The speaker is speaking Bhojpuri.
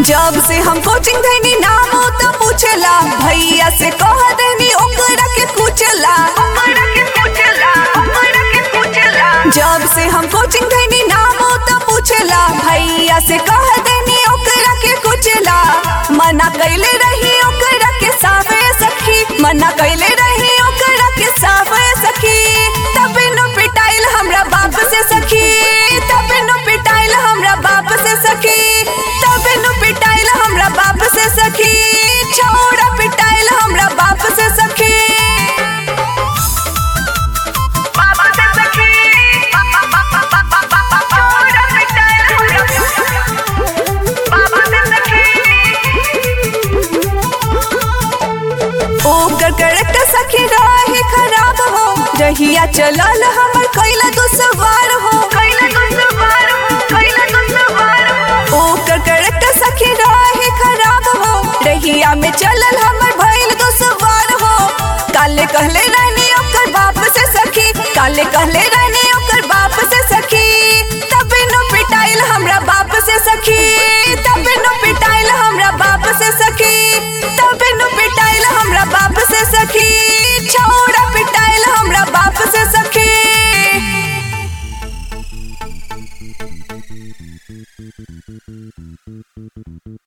जब से हम कोचिंग धैनी नाम तो पूछला भैया से कह देनी ओकरा के पूछला जब से हम कोचिंग धैनी नाम तो पूछला भैया से कह देनी ओकरा के पूछला मना कैले रही ओकरा के सावे सखी मना कैले रही ओकरा के सावे सखी तबे नो पिटाइल हमरा बाप से सखी तबे नो पिटाइल हमरा बाप से सखी तबे नो पिटाइल हमरा बाप से सखी छौड़ा पिटाइल हमरा बाप से सखी बाप से सखी छौड़ा पिटाइल हमरा बाप से ओकर करेक्ट सखी रहे खराब हो जहिया चलल हमर कैला दुसवार हो कैला दुसवार हो कैला दुसवार हो ओकर करेक्ट सखी रहे खराब हो रहिया में चलल हमर भइल दुसवार हो काले कहले रहनी ओकर बाप से सखी काले कहले